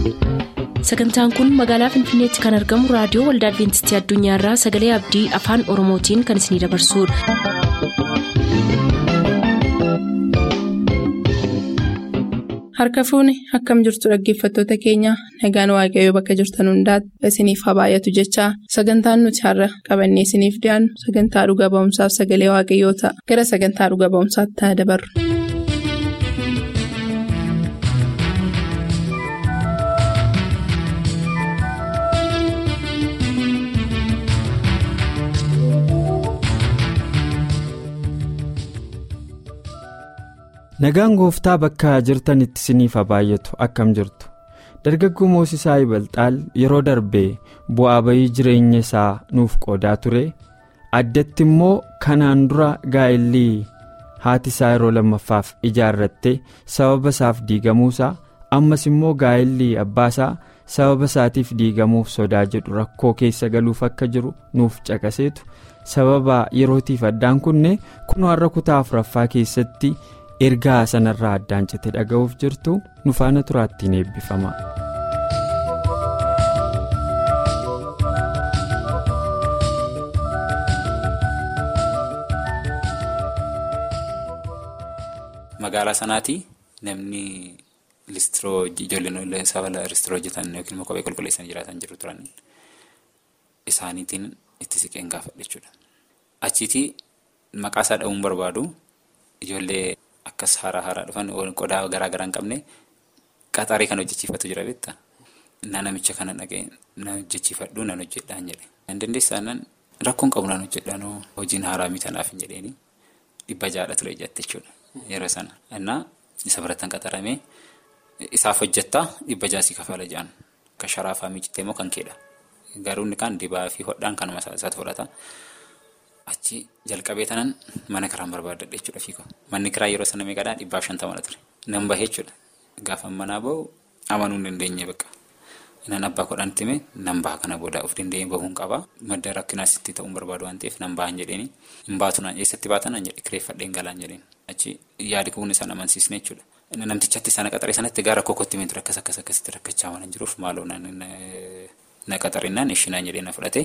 sagantaan kun magaalaa finfinneetti kan argamu raadiyoo waldaa adventistii addunyaarraa sagalee abdii afaan oromootiin kan isinidabarsudha. harka fuuni akkam jirtu dhaggeeffattoota keenya nagaan waaqayyoo bakka jirtan hundaati isiniif haa baay'atu jechaa sagantaan nuti har'a qabannee isiniif dhiyaannu sagantaa dhuga ba'umsaaf sagalee waaqayyoo ta'a gara sagantaa dhuga ba'umsaatti haa dabarru. nagaan gooftaa bakka jirtanitti isiniif haa baay'atu akkam jirtu dargaggoo moosisaa ibalxaal yeroo darbee bu'aa bayii jireenya isaa nuuf qoodaa ture addatti immoo kanaan dura gaa'ellii haati isaa yeroo lammaffaaf ijaarratte sababa isaaf diigamuusaa ammas immoo gaa'ellii abbaasaa sababa isaatiif diigamuuf sodaa jedhu rakkoo keessa galuuf akka jiru nuuf caqaseetu sababa yerootiif addaan kunne kunoo har'a kutaa afuraffaa keessatti. ergaa sanarraa addaan cite dhaga'uuf jirtu nu faana turaattiin eebbifama. magaalaa sanaatti namni listiroo ijoolleen saba listiroo hojjetan yookiin immoo kophee qulqulleessanii jiraatan jiru turan isaaniitiin itti siqeen gaafadha jechuudha. achiitii maqaa isaa dha'uun barbaadu ijoollee. Akkas haaraa haaraa dhufan qodaa garaa garaa hin qabne qaxarii kan hojjechiifatu jira beektaa. Na namicha kana dhaga'e na hojjechiifadhu nan hojjedhaan jedhe. Nan dandeessaa nan rakkoon qabu nan hojjedhaan hojiin haaraa mitanaaf hin jedheeni dhibba jaadha ture jette jechuudha yeroo sana. Innaa isa birattan qaxaramee isaaf hojjettaa dhibba jaasii kafala jedhan kan sharaafaa miicittee immoo kan keedha. Garuu inni kaan dibaa fi hodhaan kanuma isaatti fudhata. Achi jalqabee tanan mana kiraan barbaadadha jechuudha fiigoo. Manni kiraa yeroo sana meeqaadhaa dhibbaaf shantamana ture. Nan bahee jechuudha. Gaafa manaa bahu amanuu hin dandeenye bakka. Nan abbaa kodhaan itti himee nan baha kana booda of dandeenye bahuun qaba. Madda rakkinaas itti ta'uun barbaadu waan ta'eef nan bahan jedheeni. Hin baatu naan eessatti baatan naan jedhe kireeffadheen galaan jedheen. Achi yaadi kun isaan amansiisne jechuudha. Namtichatti sana qaxaree sanatti gaara kokkootti himee ture akkas akkas akkasitti rakkachaa waan jiruuf maaloo na qaxarinnaan ishinaan jedhee na fudhate.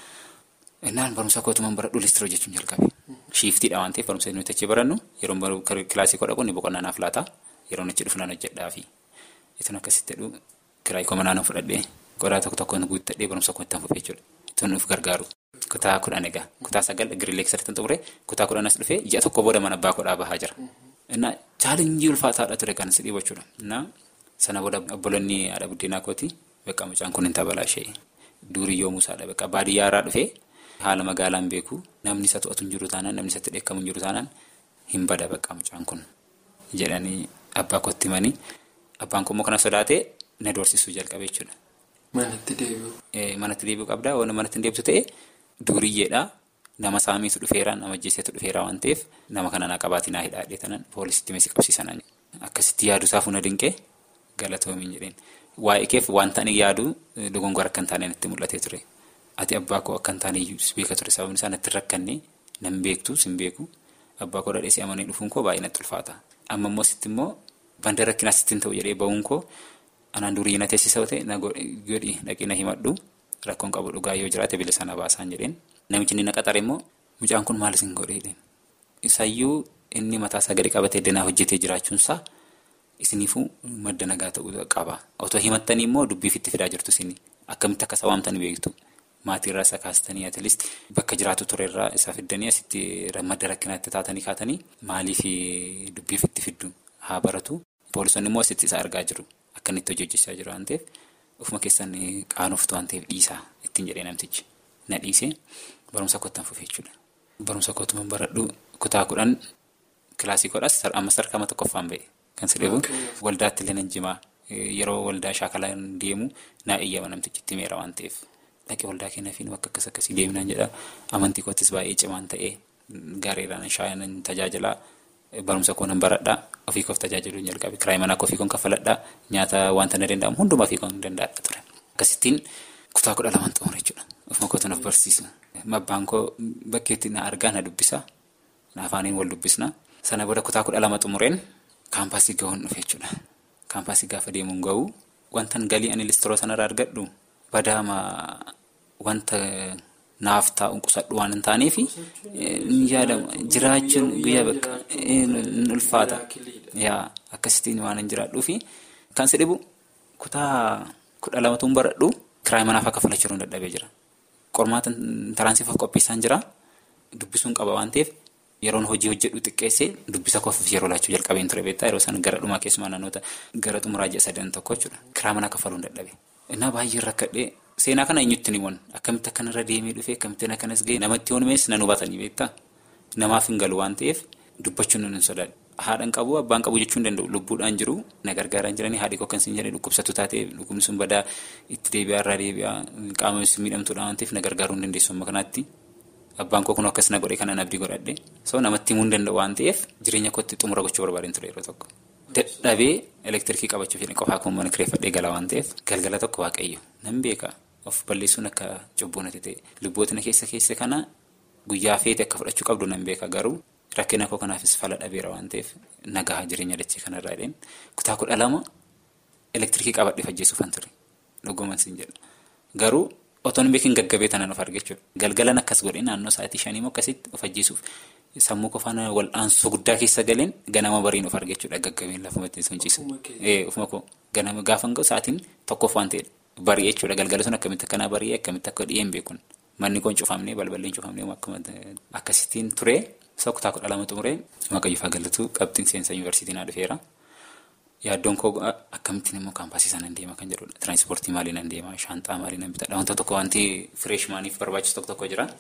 Innaan barumsa kootumaan baradhu listiroo jechuun jalqabe. Shiiftiidha waan ta'eef barumsa nuti achi barannu yeroo kilaasii koo dhaqu ni boqonnaa naaf laata yeroo achi dhufu nan hojjedhaafi. Itun akkasitti jedhu kiraayii koo manaa nan fudhadhee qodaa tokko tokkoon guuttadhee barumsa koo itti fufee jechuudha. Itun nuuf gargaaru. Kutaa kudhan egaa kutaa sagal girileeksatti xumure kutaa kudhan as dhufee ji'a tokko booda mana abbaa kodhaa bahaa jira. Innaa chaalenjii ulfaataadha ture kan si dhiibu jechuudha. Innaa sana booda obboloonni haadha buddeenaa kooti bakka mucaan kun hin tabalaa ishee duuriyyoo muusaadha bakka baadiyyaa irraa dhufee. Haala magaalaan beeku namni isa to'atu hin jiru taanaan namni isatti dheekkamu hin jiru taanaan hin bada bakka mucaan kun jedhanii abbaa kootti himanii abbaan kun immoo kana sodaatee na doorsisuu jalqabe jechuudha. Manatti deebi'u. Manatti deebi'uu qabdaa waan manatti hin deebisu ta'e duuriyyeedhaa nama saamiitu dhufeera nama ajjeeseetu dhufeera waan ta'eef nama kana naa qabaatii naa hidhaadhee tanan poolisitti meeshaa qabsiisan akkasitti yaadu isaa fuuna dinqee galatoomiin jedheen waa'ee keef wanta ani yaadu dogongora akka hin taane natti mul'atee ture. Ati abbaa koo akka hin taane beeka ture sababni isaa natti rakkanne nan beektu sin beeku abbaa koo dhadheessee amanee dhufuun koo baay'ee natti ulfaata. Amma immoo sitti immoo banda rakkinaas sittiin ta'u jedhee bahuun koo anaan durii na teessisa ta'e na godhi dhaqee na himadhu rakkoon qabu dhugaa yoo jiraate bilisa na baasaan jedheen. Namichi inni na qaxare immoo mucaan kun maal isin godhee jedheen. Isayyuu inni mataasaa gadi qabatee danaa hojjetee jiraachuunsaa isiniifuu madda nagaa ta'uu qaba. Otoo himattanii immoo dubbiif itti fidaa jirtu isin akkamitti akka isa waamtanii beektu. Maatiirraa isa kaastanii atileest bakka jiraatu turerraa isa fiddanii asitti madda rakkinaatti taatanii kaatanii maaliif dubbiif itti fiddu haa baratu. Poolisonni immoo asitti isa argaa jiru. Akka inni itti hojjechaa jiru waan ta'eef ofuma keessan qaanoftu waan ta'eef dhiisaa ittiin jedhee namtichi. Na dhiisee barumsa kottan fufee jechuudha. Barumsa kootumaan baradhu kutaa kudhan kilaasii kodhas amma sarkama tokkoffaan ba'e. Kan sidheebu waldaatti illee nan jimaa yeroo waldaa shaakalaan deemu naa eeyyama namtichi itti meera waan ta'eef. Dhaqee waldaa keenyaaf bakka akkas akkasii deeminaan jedha. Amantii kootis baay'ee cimaan ta'ee gaariidhaan shaayinan tajaajilaa barumsa koo nan baradhaa ofii koof tajaajiluu hin jalqabe. Kiraayii manaa koo ofii koon kaffaladhaa nyaata wanta na danda'amu hundumaa ofii koon danda'adha ture. Akkasittiin kutaa kudha lamaan xumure jechuudha. Ofuma kootu naaf barsiisu. Abbaan koo bakkeetti na argaa na dubbisa. Na afaaniin wal dubbisna. Sana booda kutaa kudha lama xumureen kaampaasii gahuun dhufe jechuudha. Kaampaasii gaafa deemuun gahuu wantan galii ani listiroo sanarraa argadhu badaama wanta naaf taa'u qusadhu waan hin taaneef jiraachuun guyyaa bakka ulfaata yaa akkasitiin waan hin jiraadhuufi kan si dhibu kutaa kudha lamatuun baradhu kiraay manaaf akka falachuun dadhabee jira. Qormaata taraansifaaf qopheessaan jira dubbisuun qaba waan ta'eef yeroon hojii hojjedhu xiqqeessee dubbisa koofiif yeroo laachuu jalqabeen ture beektaa yeroo isaan gara dhumaa keessumaa naannoota gara xumuraa ji'a sadan tokko jechuudha kiraa manaa kafaluun dadhabe. Innaa baay'ee rakkadhee seenaa kana eenyutti ni won akkamitti akkanarra deemee dhufee akkamittiin akkanas ga'e namatti honumees nan hubatanii beektaa namaaf hin galu waan ta'eef dubbachuun hin sodaadha. Haadhaan qabu abbaan qabu jechuun danda'u lubbuudhaan jiru na gargaaraan jiranii haadhi koo kan isin jedhee dhukkubsatu taatee dhukkubni sun badaa itti deebi'aa irraa deebi'aa qaama miidhamtuudha waan ta'eef na gargaaruu hin dandeessu amma kanaatti. Abbaan koo kun akkas na godhe kanan abdii godhadhe so namatti himuu hin danda'u waan ta'eef jireenya kootti xumura gochuu barbaadeen ture yeroo tokko. Dadhabee elektirikii qabachuuf jedhee qofaa kun mana kireeffadhee gala waan ta'eef galgala tokko waaqayyo nan beeka of balleessuun akka cubbuu natti ta'e lubboota na keessa keessa kana guyyaa feete akka fudhachuu qabdu nan beeka garuu rakkina koo kanaafis fala dhabeera waan ta'eef nagaa jireenya dachee kanarraa dheen kutaa kudha lama elektirikii qabadhee fajjeessuufan ture dhuguman sin jedha garuu. Otoon beekin gaggabee tanaan of arge jechuudha. Galgalan akkas godhee naannoo sa'aatii shanii akkasitti of ajjeesuuf sammuu qofaan wal'aansoo guddaa keessa galeen ganama bariin of arge jechuudha. Gaggabeen lafuma ittiin sochiisa. Ofuma koo ganama gaafa hin gahu sa'aatiin tokkoof waan ta'edha. Barii jechuudha. Galgala sun akkamitti akkanaa barii akkamitti akka dhi'een beekun. Manni koo hin cufamnee balballi hin cufamnee akkasittiin ture. Kutaa kudha lama xumuree Waaqayyoo galatu qabxiin seensa yuunivarsiitii naa dhufeera. Yaaddoon koo akkamittiin immoo kaampaasii sana hin deema kan jedhudha. Tiraansipoortii maaliin hin deema? Shaanxaa maaliin hin bitadha? Wanta tokko wanti fireeshmaaniif barbaachisu tokko tokko jira.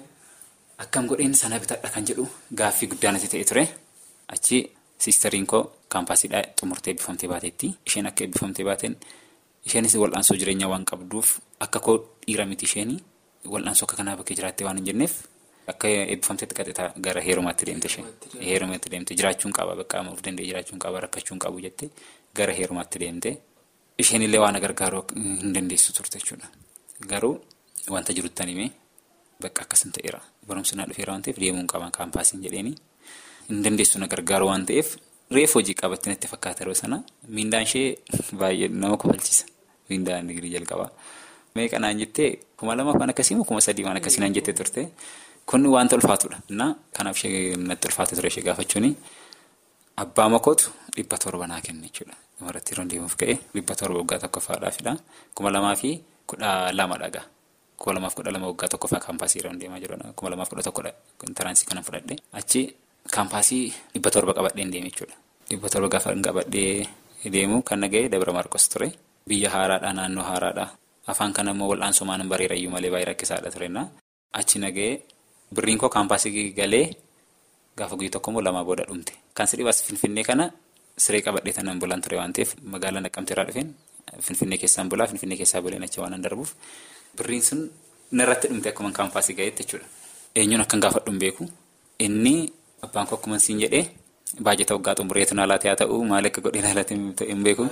Akkam godheen sana bitadha kan jedhu gaaffii guddaa natti ta'e ture. Achi siistariin koo kaampaasiidhaa xumurtee eebbifamtee baateetti. Isheen akka eebbifamtee baateen isheenis wal'aansoo jireenyaa waan qabduuf akka koo dhiira miti isheenii wal'aansoo akka kanaa bakkee jiraattee waan hin jenneef. Akka eebbifamteetti qaxxitaa gara heerumaatti deemte ishee. Heerumaatti deemte jiraachuun qaba bakka of danda'e jiraachuun qaba rakkachuun qabu jette gara heerumaatti deemte. Isheen illee waan gargaaruu hin dandeessu turte jechuudha. Garuu wanta jirutti himee bakka akkasin ta'eera. Barumsi naa dhufeera waan ta'eef deemuun qaban kaampaasiin jedheeni. Hin dandeessu na gargaaru waan ta'eef reefu hojii qabatti natti fakkaata yeroo sana miindaan ishee baay'ee nama kofalchiisa. Miindaan digirii jalqabaa. Meeqa naan jettee kuma lama waan akkasii moo kuma sadii waan akkasii naan jettee turte. Kun wanta ulfaatudha. Innaa kanaaf ishee natti ulfaate ture ishee gaafachuuni abbaa makootu dhibba torba naa kenne jechuudha. Dhumarratti yeroo deemuuf ka'e dhibba torba waggaa tokkoffaadhaafidha. Kuma lamaa fi kudha lama dhagaa. Kuma lamaaf kudha lama waggaa tokkoffaa kaampaasii yeroo deemaa jirudha. Kuma lamaaf kudha tokkodha taraansii kana fudhadhe. Achi kaampaasii dhibba torba qabadheen deeme jechuudha. Dhibba torba gaafa qabadhee deemu kan nagahee Dabra Maarkos ture. Biyya haaraadha naannoo haaraadha. Afaan kana immoo wal'aansoo maanan bareerayyuu malee baay'ee rakkisaadha turenna. Achi nagahee. Birriin koo kaampaasii galee gaafa guyyaa tokko immoo lamaa booda dhumte. Kan si dhibaas Finfinnee kana siree qabadhee tanan bulaan ture waan ta'eef magaalaa Naqqamtee irraa dhufeen Finfinnee keessaan bulaa Finfinnee keessaa buleen achi waan darbuuf birriin sun narratti dhumte akkuma kaampaasii gaheetti jechuudha. Eenyuun akkan gaafadhu hin beeku. Inni abbaan koo akkuma siin jedhee baajata waggaa xumureetu na laatee haa ta'u maal akka godhee na laatee hin beeku.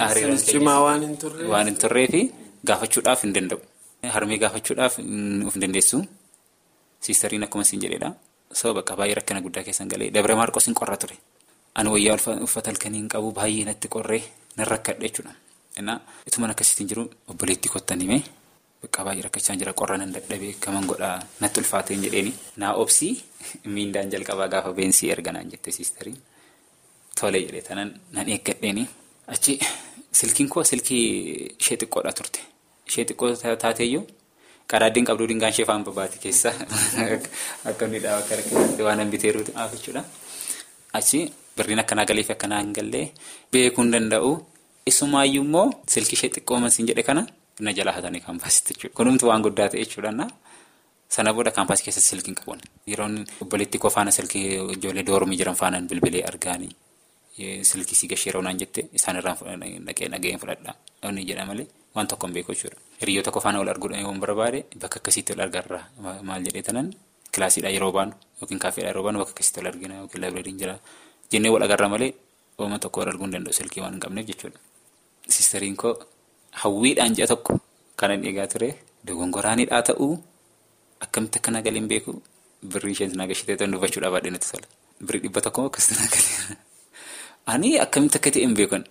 Waan hin turree fi gaafachuudhaaf hin danda'u. Harmee gaafachuudhaaf of hin dandeessu. Siistariin akkuma siin jedheedha. Sababa bakka baay'ee rakkina guddaa keessan galee Dabra Maarqos hin qorra ture. Ani wayyaa uffata halkanii hin qabu baay'ee natti qorree nan rakkadhe jechuudha. Innaa ituman akkasitti jiru obboleettii kottan himee bakka baay'ee rakkachaa jira qorra nan dadhabee kaman godhaa natti ulfaatee hin jedheeni. Naa obsii miindaan jalqabaa gaafa beensii erganaan jette siistariin. Tolee jedhee tanan nan eeggadheeni. Achi silkiin koo silkii ishee xiqqoodha turte. Ishee xiqqoo taateeyyuu. Qadaaddiin qabduu dingaan ishee faan babaati keessa akka inni dhaabaa akka rakkate waan hambiteeru dhaaf jechuudha. Achi birriin akkanaa galee fi akkanaa hin gallee beekuu hin danda'u. Isumaayyuu immoo silkii ishee xiqqoo siin jedhe kana na jalaa hatanii kaampaasitti jechuudha. Kunumtu waan guddaa ta'e jechuudha. Sana booda kaampaasii keessatti silkiin qabuun yeroo obboleettii koo faana silkii ijoollee doormii jiran faanaan bilbilee argaanii silkii si gashee roonaan jette isaan irraan dhaqee nagaheen fudhadha. Inni jedha malee. Waan tokko hin beeku jechuudha. Hiriyoota qofaana wal arguudhaan yoo barbaade bakka akkasiitti wal agarra maal jedhee tanan kilaasiidha yeroo baanu yookiin kaaffeedha yeroo baanu bakka akkasiitti wal argina yookiin laabireeriin jira jennee wal agarra malee ooma tokko wal arguu hin danda'u silkii waan hin qabneef jechuudha. Siistariin koo hawwiidhaan ji'a tokko kanan eegaa ture dogongoraanidhaa ta'uu akkamitti akka nagal hin beeku birrii isheen sinaa gashitee ta'an dubbachuudhaaf baadhee natti tola. Birrii dhibba tokko akkasitti nagal. Ani akkamitti akka ta'e hin beekan.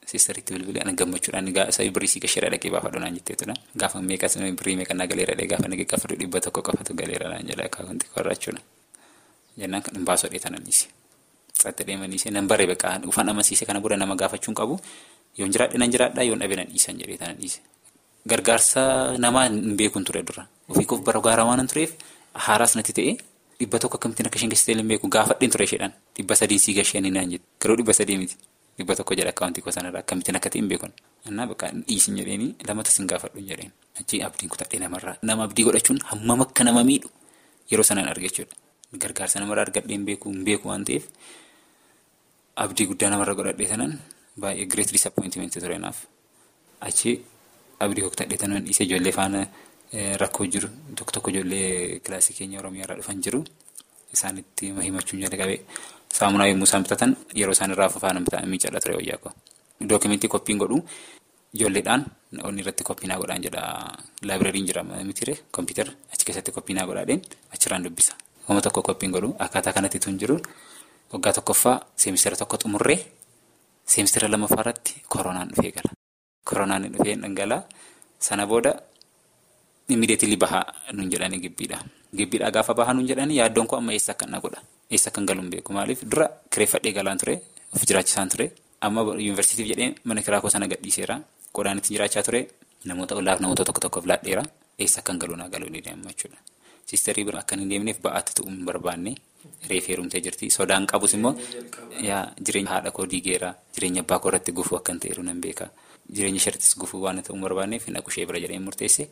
Siistariitti bilbilee ana gammachuudhaan isa birrii sii gashee dhaqee baafadhu naan jetteetudha. Gaafa meeqas birrii meeqannaa galeera dhee gaafa nagee qaffadhu dhibba tokko qofatu galeera naan jedha akkaawuntii qorraachuudha. Jennaan kan hin baasoo dheetan anniise. Xaxxee deemaniise nan baree beekaa ufaan amansiise kana booda nama gaafachuun qabu yoon jiraadhe nan jiraadhaa yoon dhabe nan dhiisan jedhee tan dhiise. Gargaarsa namaa hin beekuun ture dura. Ofii koof bara gaaraa waan tureef haaraas natti ta'e dhibba tokko akkamittiin akka isheen geessitee hin beeku gaafadheen ture isheedhaan dhibba sadii sii gashee naan jette garuu dhibba sadii miti. Dhibba tokko jedha akkaawuntii koo sanarraa akkamittiin akka ta'e hin beekun. Annaa bakka dhiisin jedheeni lamata sin gaafadhu hin jedheen. Achii abdiin kutadhee namarraa. Nama abdii godhachuun hammam akka nama miidhu yeroo sanaan arga jechuudha. Gargaarsa namarraa argadhee hin beeku hin beeku waan ta'eef abdii guddaa namarra godhadhee sanan baay'ee great disappointment ture naaf. Achii abdii kutadhee sanan dhiisee ijoollee faana rakkoo jiru tokko tokko ijoollee kilaasii keenya Oromiyaarraa dhufan jiru isaanitti himachuun jalqabee. Saamunaa yommuu isaan bitatan yeroo isaan irraa faana miicadha ture wayyaa koo. Dookimentii koppiin godhu ijoolleedhaan onni irratti koppiinaa godhaan jedha laabireeriin jira mitiire kompiitara achi keessatti koppiinaa godhaadheen achirraan dubbisa. Wama tokko koppiin godhu akkaataa kanatti tun jiru waggaa tokkoffaa seemistira tokko xumurree seemistira lammaffaa irratti koronaan dhufee gala. Koronaan dhufee dhangalaa sana booda immideetilii bahaa nuun jedhanii gibbiidha. Gibbiidhaa gaafa bahaa nuun jedhanii yaaddoon koo amma eessa akka godha. Eessa kan galuun beeku maaliif dura kireeffadhee galaan ture of jiraachisaan ture amma yuunivarsiitiif jedhee mana kiraa koo sana gadhiiseera qodaan ittiin jiraachaa ture namoota ollaaf namoota tokko tokkoof laadheera eessa kan galuu naa galuu ni deema jechuudha. Siistarii bira akka hin deemneef ba'aatti ta'uu hin barbaanne reef heerumtee jirti sodaan qabus immoo jireenya haadha koo diigeera jireenya abbaa koo irratti gufuu akka hin ta'eeru nan beeka jireenya isheerrattis gufuu waan ta'uu hin barbaanneef hin dhaqushee bira jedhee murteesse.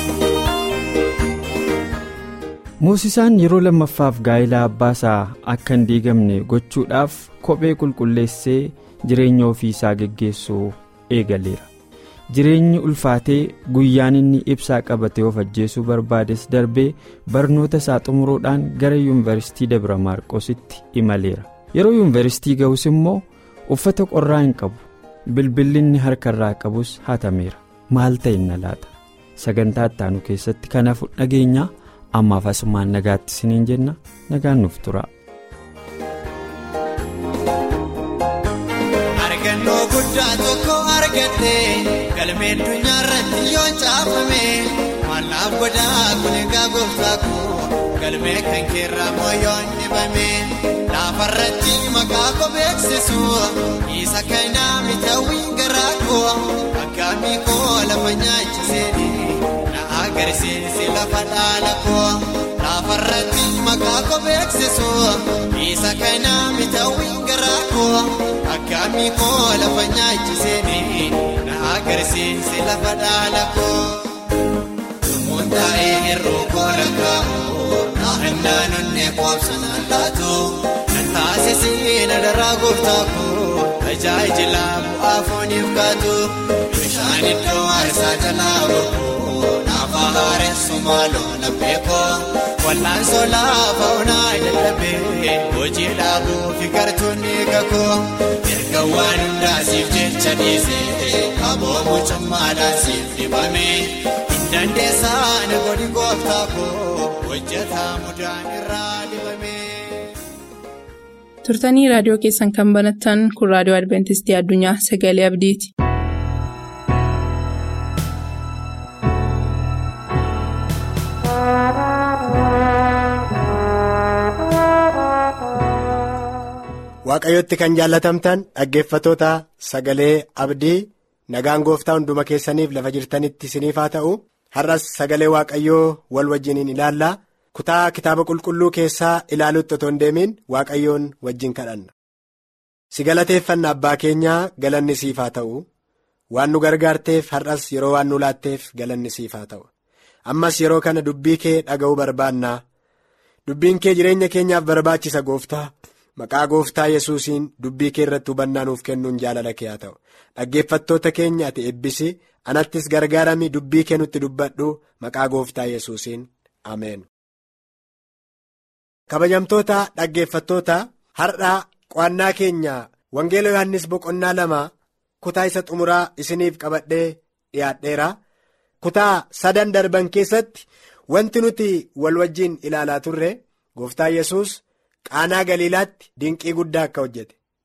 Moosisaan yeroo lammaffaaf gaa'ilaa abbaasaa akka hin diigamne gochuudhaaf kophee qulqulleessee jireenya ofii isaa geggeessuu eegaleera. Jireenyi ulfaatee guyyaan inni ibsaa qabatee of ajjeesuu barbaades darbee barnoota isaa xumuruudhaan gara yuunivarsiitii Dabra Maarqositti imaleera. Yeroo yuunivarsiitii ga'us immoo uffata qorraa hin qabu. Bilbilli inni harkarraa qabus hatameera. Maal ta'e na laata? Sagantaa ittaanu keessatti kanaaf dhageenyaa. ammaaf asumaan nagaatti isiniin jenna nagaan nuuf tura. argannoo guddaa tokko argadhe galmee addunyaa irratti yoo caafame mallaaf godhaa kun egaa gooftaa koo galmee kan keerraa moo yoo dhibame laafarratti maqaa koo beeksisu isa kanaa mitawii garaa koo akkaamii koo lafa nyaachisee. agarsiisi lafa dhaala koo laafarratti maqaa koo beeksisu isa kanaa mitawii garaa koo akkaamii koo lafa nyaachisee na agarsiisi lafa dhaala koo. Lumuun taa'ee hir'uu koo lakkaa'u naannoo onnee qoobsanaan laatu nan taasisee na daraa gooftaa koo tajaajila bu'aa fooniif kaatu bishaan iddoo aarsaa jalaa boqoo. Afaareessu maaloo labbeekoo wal'aansoo laafa onaa dadhabee hojii dhaabuu fi gartuunni kakoo erga waan hundaasiif jecha dhiisee aboomu cummaadhaan siif dhibame hin dandeessaan godhi gooftaa koo hojjetaa mudaan irraa dibame. turtanii raadiyoo keessan kan banattan kun raadiyoo adventistii addunyaa sagalee abdiiti. waaqayyotti kan jaallatamtan dhaggeeffatoota sagalee abdii nagaan gooftaa hunduma keessaniif lafa jirtanitti isiniif haa ta'u har'as sagalee waaqayyoo wal wajjiniin ilaallaa kutaa kitaaba qulqulluu keessaa ilaaluutti otoo hin deemin waaqayyoon wajjin kadhanna. si galateeffanna abbaa keenyaa galanni siif haa ta'u waan nu gargaarteef har'as yeroo waan nu laatteef galanni siif haa ta'u ammas yeroo kana dubbii kee dhaga'uu barbaannaa dubbiin kee jireenya keenyaaf barbaachisa gooftaa. Maqaa gooftaa yesuusiin dubbii kee irratti hubannaa nuuf kennuun jaalala kee haa ta'u dhaggeeffattoota keenya ati eebbisi anattis gargaarami dubbii kee nutti dubbadhu maqaa gooftaa yesuusiin ameen. kabajamtoota dhaggeeffattoota har'aa qo'annaa keenya wangeela yohannis boqonnaa lama kutaa isa xumuraa isiniif qabadhee dhiyaadheera kutaa sadan darban keessatti wanti nuti wal wajjiin ilaalaa turre gooftaa yesus qaanaa galiilaatti dinqii guddaa akka hojjete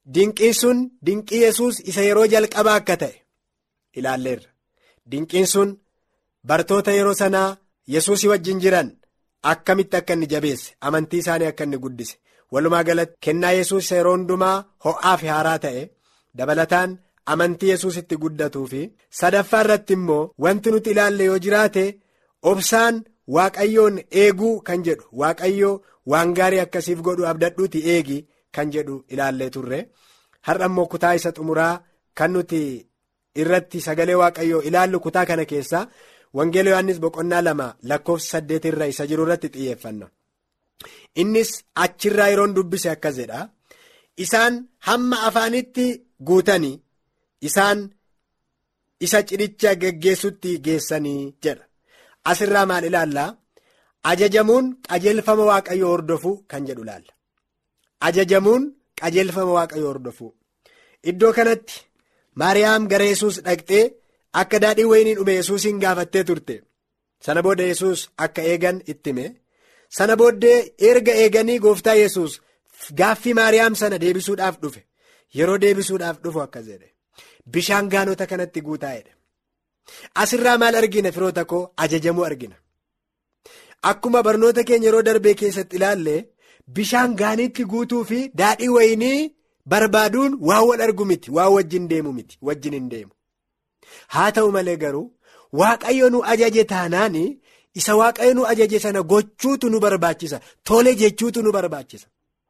dinqiin sun dinqii yesus isa yeroo jalqabaa akka ta'e ilaalleerra dinqiin sun bartoota yeroo sanaa yesuusii wajjin jiran akkamitti akka inni jabeesse amantii isaanii akka inni guddise walumaa galatti kennaa yesus isa yeroo hundumaa ho'aa fi haaraa ta'e dabalataan amantii yesus itti guddatuu fi sadaffaa irratti immoo wanti nuti ilaalle yoo jiraate obsaan waaqayyoon eeguu kan jedhu waaqayyoo waan gaarii akkasiif godhu abdadhuuti eegi kan jedhu ilaallee turre har'a immoo kutaa isa xumuraa kan nuti irratti sagalee waaqayyoo ilaallu kutaa kana keessaa wangeela yohannis boqonnaa lama lakkoofsa saddeet irra isa jiru irratti xiyyeeffanna innis achirraa yeroon dubbise akkas jedha isaan hamma afaanitti guutanii isaan isa cidhicha geggeessutti geessanii jedha asirraa maal ilaallaa ajajamuun qajeelfama waaqayyoo hordofuu kan jedhu ilaalla ajajamuun qajeelfama waaqayyoo hordofuu iddoo kanatti maariyaam gara yesus dhaqxee akka daadhii wayinii dhume yesuusiin gaafattee turte sana booda yesus akka eegan itti hime sana booddee erga eeganii gooftaa yesus gaaffii maariyaam sana deebisuudhaaf dhufe yeroo deebisuudhaaf dhufu akkas jedhe bishaan gaanota kanatti guutaa'edha asirraa maal argina firoota koo ajajamuu argina akkuma barnoota keenya yeroo darbee keessatti ilaalle bishaan gaaniitti guutuu fi daadhii wayinii barbaaduun waan wal argu miti waan wajjin deemu miti wajjin hin deemu haa ta'u malee garuu waaqayyo nu ajaje taanaan isa waaqayyo nu ajaje sana gochuutu nu barbaachisa tole jechuutu nu barbaachisa.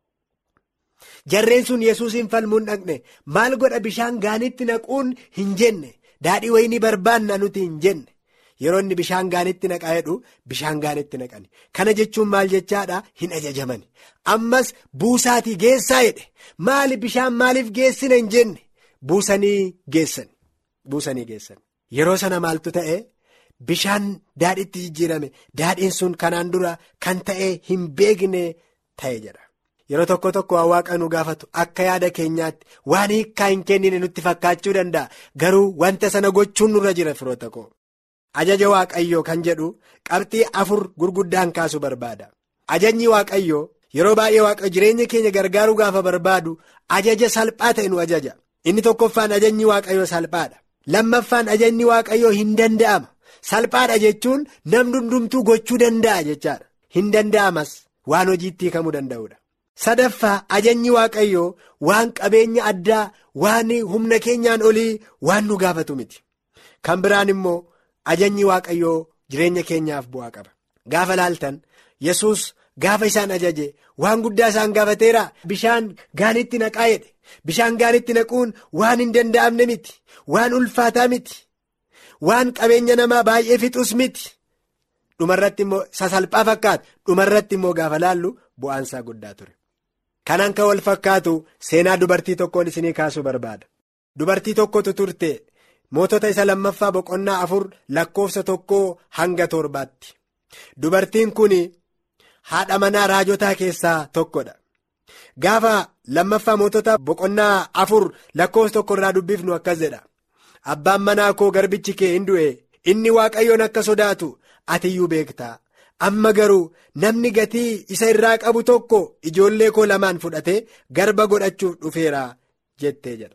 jarreen sun yesuusiin falmuun dhaqne maal godha bishaan gaaniitti naquun hin jenne daadhii wayinii barbaanna nuti hin jenne yeroo inni bishaan gaaniitti naqaa jedhu bishaan gaaniitti naqani kana jechuun maal jechaadha hin ajajamani ammas buusaatii geessaa jedhe maali bishaan maaliif geessina hin jenne buusanii geessan buusanii geessan yeroo sana maaltu ta'e bishaan daadhiitti jijjiirame daadhiin sun kanaan dura kan ta'e hin beekne ta'e jedha. yeroo tokko tokko waan waaqa nu gaafatu akka yaada keenyaatti waan hiikkaa hin kennine nutti fakkaachuu danda'a garuu wanta sana gochuun nurra jira firoota koo ajaja waaqayyoo kan jedhu qabxii afur gurguddaan kaasuu barbaada ajajni waaqayyoo yeroo baay'ee waaqa jireenya keenya gargaaruu gaafa barbaadu ajaja salphaa ta'e nu ajaja inni tokkoffaan ajajni waaqayyoo salphaadha lammaffaan ajajni waaqayyoo hin danda'ama salphaadha jechuun namni hundumtuu gochuu danda'a jechaadha hin danda'amas waan hojiitti hiikamuu danda'udha. sadaffaa ajajni waaqayyoo waan qabeenya addaa waan humna keenyaan olii waan nu gaafatu miti kan biraan immoo ajajni waaqayyoo jireenya keenyaaf bu'aa qaba gaafa laaltan yesus gaafa isaan ajaje waan guddaa isaan gaafateera bishaan gaanitti naqaa jedhe bishaan gaanitti naquun waan hin danda'amne miti waan ulfaataa miti waan qabeenya namaa baay'ee fixus miti dhumarratti immoo sasalphaa fakkaata dhumarratti immoo gaafa laallu bu'aansaa guddaa ture. Kanaan kan wal fakkaatu seenaa dubartii tokkoon isinii kaasuu barbaada. Dubartii tokkotu turte mootota isa lammaffaa boqonnaa afur lakkoofsa tokkoo hanga torbaatti. Dubartiin kun haadha manaa raajotaa keessaa tokkodha. Gaafa lammaffaa mootota boqonnaa afur lakkoofsa tokko irraa dubbifnu akkas jedha. Abbaan manaa koo garbichi kee hin du'e inni waaqayyoon akka sodaatu atiyyuu beektaa. amma garuu namni gatii isa irraa qabu tokko ijoollee koo lamaan fudhatee garba godhachuuf dhufeera jettee jedha.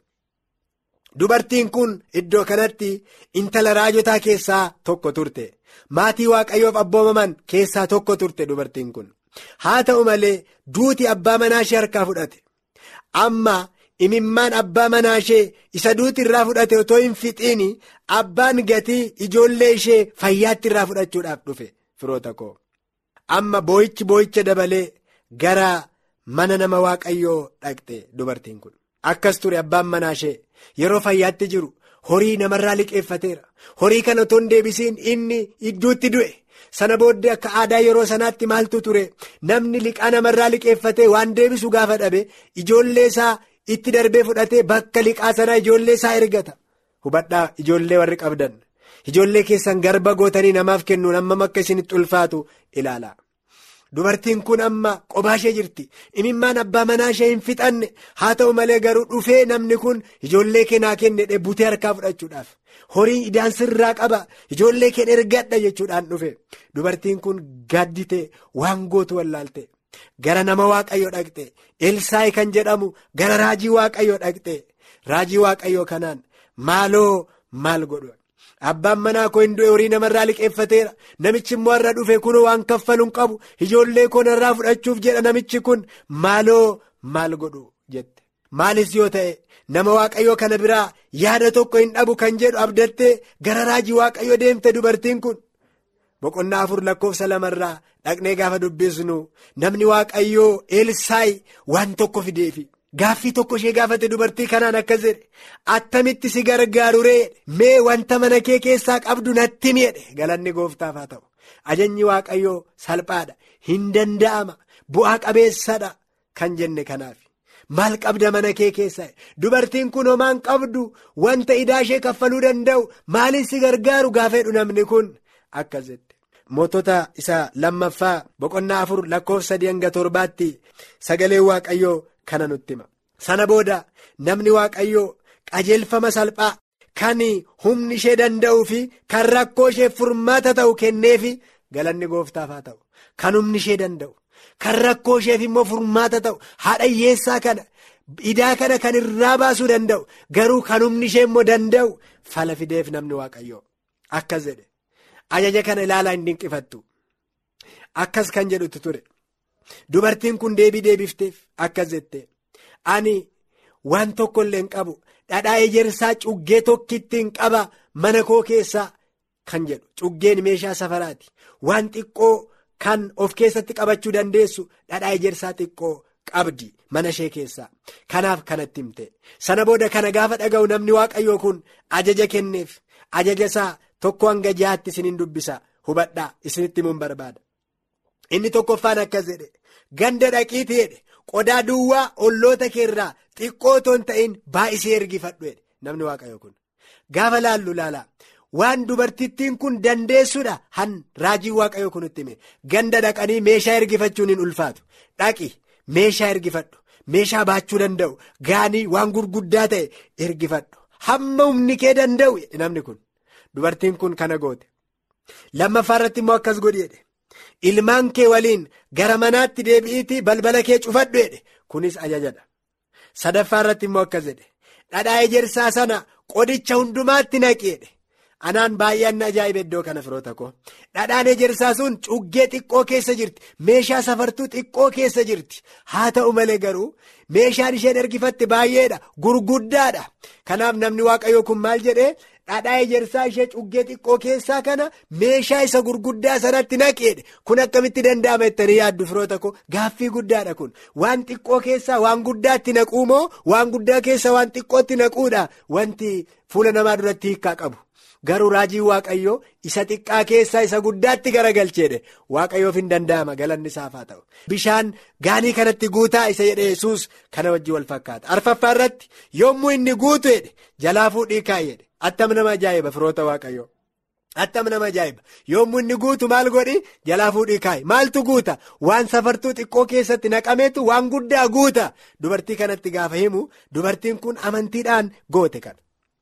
Dubartiin kun iddoo kanatti intala raajotaa keessaa tokko turte. Maatii waaqayyoof abboomaman keessaa tokko turte dubartiin kun. Haa ta'u malee duuti abbaa manaa ishee harkaa fudhate. Amma imimmaan abbaa manaa ishee isa duuti irraa fudhate otoo hin fixiin abbaan gatii ijoollee ishee fayyaatti irraa fudhachuudhaaf dhufe. firoota koo amma boo'ichi boo'icha dabalee gara mana nama waaqayyoo dhaqxe dubartiin kun akkas ture abbaan manaa ishee yeroo fayyaatti jiru horii namarraa liqeeffateera horii kana otoo hin deebisiin inni idduutti du'e sana booddee akka aadaa yeroo sanaatti maaltu ture namni liqaa namarraa liqeeffatee waan deebisu gaafa dhabe ijoollee isaa itti darbee fudhatee bakka liqaa sanaa ijoollee isaa ergata hubadhaa ijoollee warri qabdan. ijoollee keessan garba gootanii namaaf kennuun hammam akka isinitti ulfaatu ilaala dubartiin kun amma qophaa ishee jirti imimmaan abbaa manaa ishee hin fixanne haa ta'u malee garuu dhufee namni kun ijoollee keenaa kenne butee harkaa fudhachuudhaaf horii idaan sirraa qaba ijoollee keen ergadha jechuudhaan dhufe dubartiin kun gaaddite waan gootu wallaalte gara nama waaqayyo dhaqxe elsaayi kan jedhamu gara raajii waaqayyo dhaqxe raajii waaqayyo kanaan maaloo maal godhu abbaan manaa koo hin du'e horii namarraa liqeeffateera namichi immoo har'a dhufe kunoo waan kaffaluun qabu ijoollee koo narraa fudhachuuf jedha namichi kun maaloo maal godhu jette maalis yoo ta'e nama waaqayyo kana biraa yaada tokko hin dhabu kan jedhu abdattee gara raajii waaqayyo deemte dubartiin kun. boqonnaa afur lakkoofsa lamarraa dhaqnee gaafa dubbisnu namni waaqayyoo elsaayi waan tokko fideefi gaaffii tokko ishee gaafate dubartii kanaan akkas jedhe attamitti si gargaaru ree mee wanta mana kee keessaa qabdu natti miidhe galanni gooftaaf haa ta'u ajajni waaqayyoo salphaadha hin danda'ama bu'aa qabeessadha kan jenne kanaaf. maal qabda mana kee keessaa dubartiin kun homaan qabdu wanta idaa ishee kaffaluu danda'u maaliin si gargaaru gaafeedhu namni kun akkas jette mootota isa lammaffaa boqonnaa afur lakkoofsa sadii hanga torbaatti sagalee waaqayyoo kana nutti hima sana booda namni waaqayyoo qajeelfama salphaa kan humni ishee danda'uu fi kan rakkoo ishee furmaata ta'u kenneefi galanni gooftaaf haa ta'u kan humni ishee danda'u. kan rakkoo isheef immoo furmaata ta'u haadha hiyyeessaa kana idaa kana kan irraa baasuu danda'u garuu kan humni ishee immoo danda'u fala fideef namni waaqayyoo akkas jedhe ajaja kana ilaalaa hin dinqifattu akkas kan jedhutu ture dubartiin kun deebii deebifteef akkas jette ani waan tokko illee hin qabu dhadhaa ejersaa cuggee tokkittiin qaba mana koo keessaa kan jedhu cuggeen meeshaa safaraati waan xiqqoo. Kan of keessatti qabachuu dandeessu dhadhaa ejersaa xiqqoo qabdi mana ishee keessaa kanaaf kanatti himte sana booda kana gaafa dhaga'u namni waaqayyoo kun ajaja kenneef ajaja isaa tokko hanga jahaatti isiniin dubbisa hubadhaa isinitti himuun barbaada inni tokkoffaan akkas jedhe ganda dhaqiiti jedhe qodaa duwwaa olloota keerraa xiqqoo otoo hin ta'in baay'isee ergifadhu jedhe namni waaqayyoo kun gaafa laallu laalaa. waan dubartittiin kun dandeessuudha han raajii waaqayyoo kunitti hime ganda dhaqanii meeshaa ergifachuun hin ulfaatu dhaqi meeshaa ergifadhu meeshaa baachuu danda'u gaanii waan gurguddaa ta'e ergifadhu hamma humni kee danda'u namni kun dubartiin kun kana goote lammaffaa irratti immoo akkas godhi jedhe ilmaan kee waliin gara manaatti deebi'iitii balbala kee cufadhu jedhe kunis ajajadha sadaffaa irratti immoo akkas jedhe dhadhaa ejersaa sana qodicha hundumaatti naqi jedhe. anaan baay'een ajaa'iba iddoo kana firoota koo dhadhaan ejersaa sun cuggee xiqqoo keessa jirti meeshaa safartuu xiqqoo keessa jirti haa ta'u malee garuu meeshaan isheen ergifatte baay'eedha gurguddaadha kanaaf namni waaqayyoo kun maal jedhee dhadhaa ejersaa ishee cuggee xiqqoo keessaa kana meeshaa isa gurguddaa sanatti naqeedha kun akkamitti danda'ama jettanii yaaddu firoota koo gaaffii guddaadha kun waan xiqqoo keessaa waan guddaatti naquu moo waan guddaa keessa waan xiqqootti naquudha wanti fuula namaa duratti hiikkaa qabu. garuu raajii waaqayyoo isa xiqqaa keessaa isa guddaatti garagalcheedhe waaqayyoof hin danda'ama galanni isaaf haa ta'u bishaan gaanii kanatti guutaa isa jedhe yesus kana wajjin wal fakkaata arfaffaa irratti yommuu inni guutu jedhe jalaa fuudhii kaa'e jedhe attam nama ajaa'iba firoota waaqayyoo attam nama ajaa'iba yommuu inni guutu maal godhi jalaa fuudhii kaa'e maaltu guuta waan safartuu xiqqoo keessatti naqameetu waan guddaa guuta dubartii kanatti gaafa himu dubartiin kun amantiidhaan goote kana.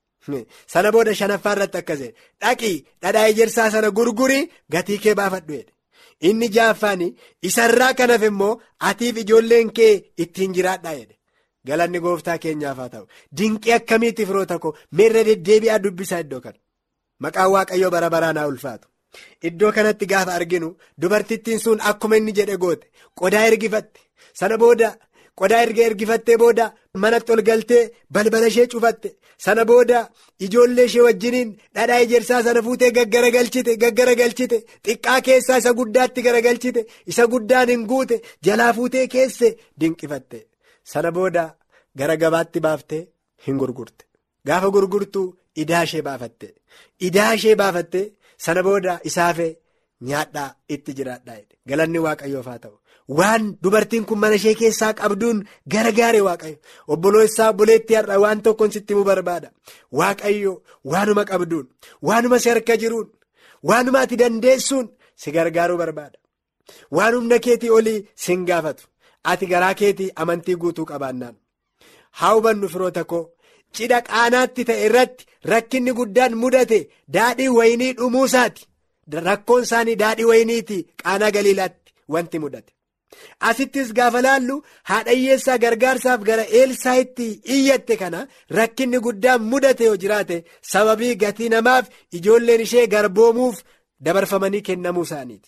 sana booda shanaffaa irratti akkas jedhe dhaqii dhadhaa ejersaa sana gurgurii gatii kee baafadhu jedhe inni ja'affaanii isarraa kanaaf immoo atiif ijoolleen kee ittiin jiraadhaa jedhe galanni gooftaa keenyaaf haa ta'u dinqii akkamiitti firoota koo meerra deddeebi'aa dubbisaa iddoo kana maqaan waaqayyoo bara baraan haa ulfaatu iddoo kanatti gaafa arginu dubartittiin sun akkuma inni jedhe goote qodaa ergifatte sana booda. qodaa erga ergifattee booda manatti ol galtee balbala ishee cufatte sana booda ijoollee ishee wajjiniin dhadhaa ejersaa sana fuutee gaggaragalchite gaggaragalchite xiqqaa keessaa isa guddaatti garagalchite isa guddaan hin guute jalaa fuutee keesse dinqifatte sana booda gara gabaatti baaftee hin gurgurte gaafa gurgurtu idaa ishee baafatte idaa ishee baafatte sana booda isaafee nyaadhaa itti jiraadhaa galanni waaqayyoof haa ta'u. waan dubartiin kun mana ishee keessaa qabduun gargaare waaqayyo obboleessaa obboleetti har'a waan tokkoon sitti himuu barbaada waaqayyo waanuma qabduun waanuma si harka jiruun waanuma ati dandeessuun si gargaaruu barbaada waan humna keetii olii sin gaafatu ati garaa keetii amantii guutuu qabaannaan haa hubannu firoota koo cidha qaanaatti ta'e irratti rakkinni guddaan mudate daadhii wayinii dhumuusaati rakkoon isaanii daadhii wayiniiti qaanaa galiilaatti wanti mudate. asittis gaafa laallu haadha hiyyeessaa gargaarsaaf gara Elsaayitti iyyatte kana rakkinni guddaan mudate yoo jiraate sababii gatii namaaf ijoolleen ishee garboomuuf dabarfamanii kennamuu isaaniiti.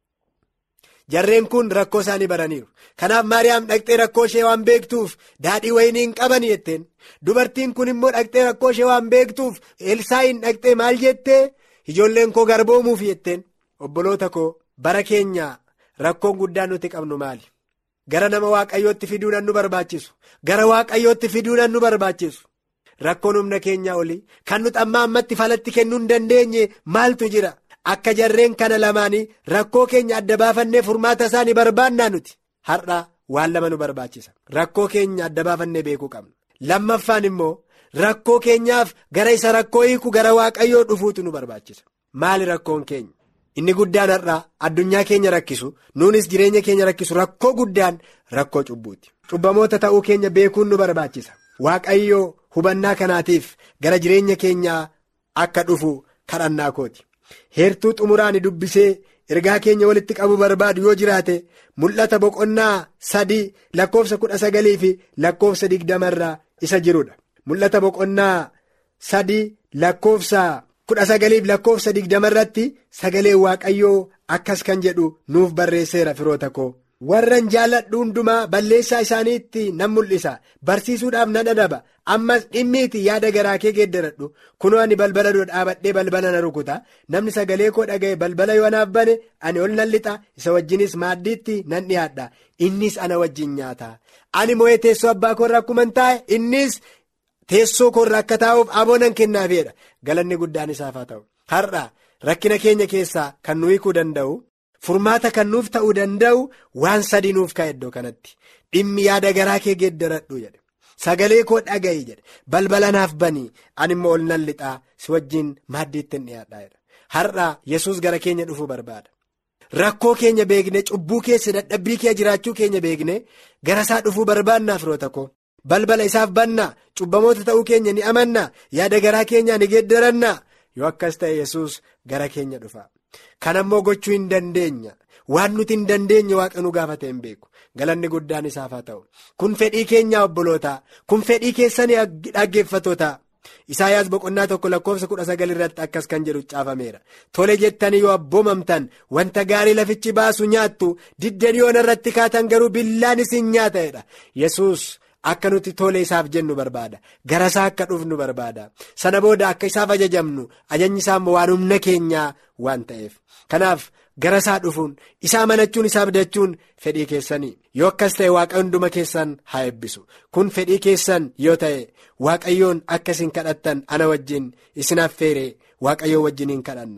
Jarreen kun rakkoo isaanii baraniiru. Kanaaf Maariyaam dhaqxee rakkoo ishee waan beektuuf daadhii wayinii hin qaban jetteen. Dubartiin kun immoo dhaqxee rakkoo ishee waan beektuuf Elsaayin dhaqxee maal jettee ijoolleen koo garboomuuf jetteen. Obboloota koo bara keenya rakkoon guddaan nuti qabnu maali? Gara nama waaqayyootti fiduudhaan nu barbaachisu. Gara waaqayyootti fiduudhaan nu barbaachisu. Rakkoon humna keenyaa olii kan nuti amma ammatti falatti kennuu hin dandeenye maaltu jira? Akka jarreen kana lamaanii rakkoo keenya adda baafannee furmaata isaanii barbaannaa nuti. Har'a waan lama nu barbaachisa. Rakkoo keenya adda baafannee beekuu qabna. Lammaffaan immoo rakkoo keenyaaf gara isa rakkoo hiiku gara waaqayyoo dhufuutu nu barbaachisa. Maali rakkoon keenya? Inni guddaan har'aa addunyaa keenya rakkisu nuunis jireenya keenya rakkisu rakkoo guddaan rakkoo cubbuuti. Cubbamoota ta'uu keenya beekuun nu barbaachisa. Waaqayyoo hubannaa kanaatiif gara jireenya keenyaa akka dhufu kadhannaa kooti. Heertuu xumuraan dubbisee ergaa keenya walitti qabu barbaadu yoo jiraate mul'ata boqonnaa sadii lakkoofsa kudha sagalii fi lakkoofsa digdamarraa isa jirudha. Mul'ata boqonnaa sadii lakkoofsa. kudha sagaliif lakkoofsa digdamarratti sagalee waaqayyoo akkas kan jedhu nuuf barreesseera firoota koo warran jaalladhu hundumaa balleessaa isaaniitti nan mul'isa barsiisuudhaaf nan adaba ammas dhimmiiti yaada garaa kee geeddaradhu kunoo ani balbala dura dhaabadhee balbala na rukuta namni sagalee koo dhaga'e balbala yoo anaaf bane ani ol nan lixa isa wajjinis maaddiitti nan dhiyaadha innis ana wajjin nyaata ani moo'ee teessoo abbaa koorraa akkuman taa'e innis. Teessoo koorraa akka taa'uuf aboonan kennaafedha galanni guddaan isaaf haa ta'u har'a rakkina keenya keessaa kan nu hiikuu danda'u furmaata kan nuuf ta'uu danda'u waan sadii nuuf ka'e iddoo kanatti dhimmi yaada garaa kee geeddaradhu jedhe sagalee koo dhaga'i jedhe balbala naaf banii ani immoo ol nan lixaa si wajjin maaddiitti hin dhiyaadhaa har'a yesus gara keenya dhufuu barbaada. Rakkoo keenya beekne cubbuu keessa dadhabbii kee jiraachuu keenya beekne gara isaa dhufuu barbaannaa firoota koo. balbala isaaf bannaa cubbamoota ta'uu keenya ni amannaa yaada garaa keenyaa ni geeddarannaa yoo akkas ta'e yesus gara keenya dhufa kan ammoo gochuu hin dandeenya waan nuti hin dandeenye waaqa nu gaafate hin beeku galanni guddaan isaaf haa ta'u kun fedhii keenyaa obbolootaa kun fedhii keessanii dhaggeeffatootaa Isaayaas boqonnaa tokko lakkoofsa kudha sagal irratti akkas kan jedhu caafameera tole jettanii yoo abboomamtan wanta gaarii lafichi baasu nyaattu diddanii yoon irratti kaatan garuu billaan isin nyaata'edha yesus akka nuti tole isaaf jennu barbaada gara isaa akka dhufnu barbaada sana booda akka isaaf ajajamnu ajajni isaa immoo waan humna keenyaa waan ta'eef kanaaf gara isaa dhufuun isaa amanachuun isaa abdachuun fedhii keessanii yoo akkas ta'e waaqa hunduma keessan haa eebbisu kun fedhii keessan yoo ta'e waaqayyoon akka isin kadhattan ana wajjin isin affeere waaqayyoo wajjin hin kadhanna.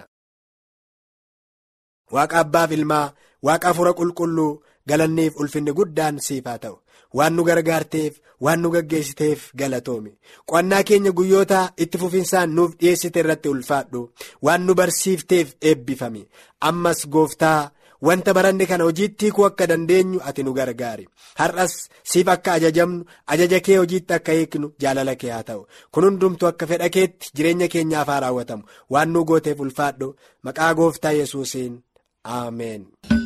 Waaqa abbaaf ilmaa waaqa hafuura qulqulluu galanniif ulfinni guddaan siif haa ta'u waan nu gargaarteef waan nu gaggeessiteef galatoomi qo'annaa keenya guyyoota itti fufinsaan nuuf dhiyeessite irratti ulfaadhu waan nu barsiifteef eebbifami ammas gooftaa wanta baranne kana hojiitti hiikuu akka dandeenyu ati nu gargaari har'as siif akka ajajamnu ajaja kee hojiitti akka hiiknu jaalala kee haa ta'u kun hundumtu akka fedha keetti jireenya keenyaaf haa raawwatamu waan nu gooteef ulfaadhu maqaa gooftaa yesuusiin ameen.